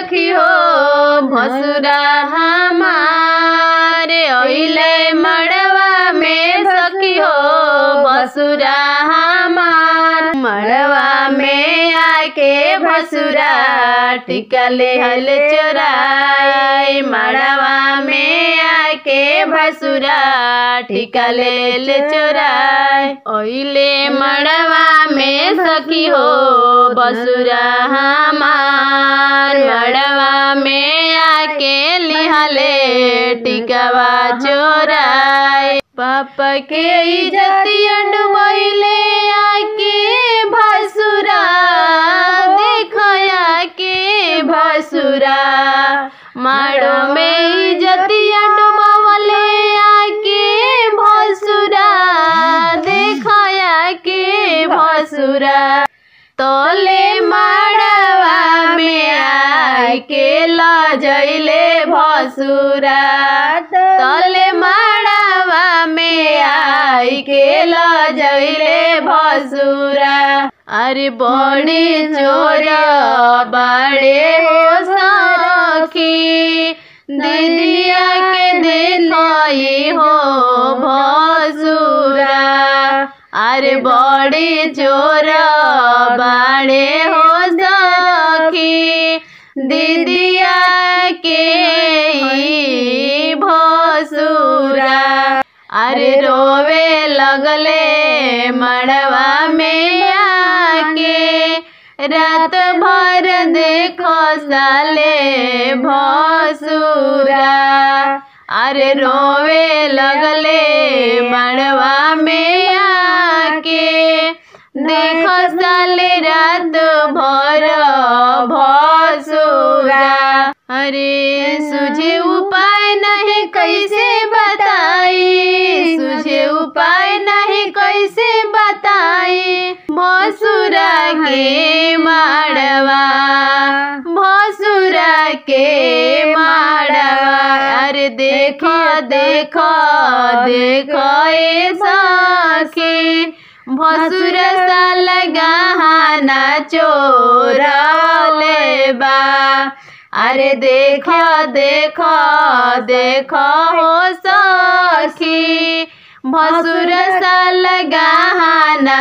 सखी हो भसुरा हमारे ओइले मड़वा में सखी हो भसुरा हमार मड़वा में आके भसुरा टिका ले हल चोराई मड़वा में आके भसुरा टिका ले ले चोराई ओइले मड़वा में सखी हो बसुरा हमार मड़वा में आके लिहले टिकवा चोराई पापा के इज्जतिया डुबैले आके भसुरा देखया के भसुरा माड़ो में इज्जतिया डुबवले आके भसुरा देखया के भसुरा तोले माड़वा में आके लजैले भसुरा तले माड़वा में आई के लजैले भसुरा अरे बड़ी चोर बड़े हो सखी दीदिया के देखई हो भसुरा अरे बड़ी चोर बाड़े हो सखी दीदिया के ई भसुरा अरे रोवे लगले मड़वा में आके रात भर देखो साले भसुरा अरे रोवे लगले मड़वा में आके देखो साले रात भर भसुरा अरे सुझे उपाय नहीं कैसे बताई सुझे उपाय नहीं कैसे बताई भसुरा के माड़वा भसुरा के माड़वा अरे देखो देखो देखो ए सखी भसुर साल गहना चोरले बा अरे देखो देखो देखो हो सखी भसुर साल गहना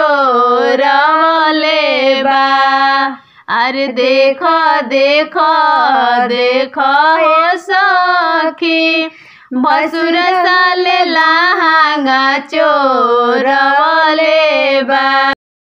चोरले बा अरे देखो देखो देखो हो सखी भसुर साल लहंगा चोरले बा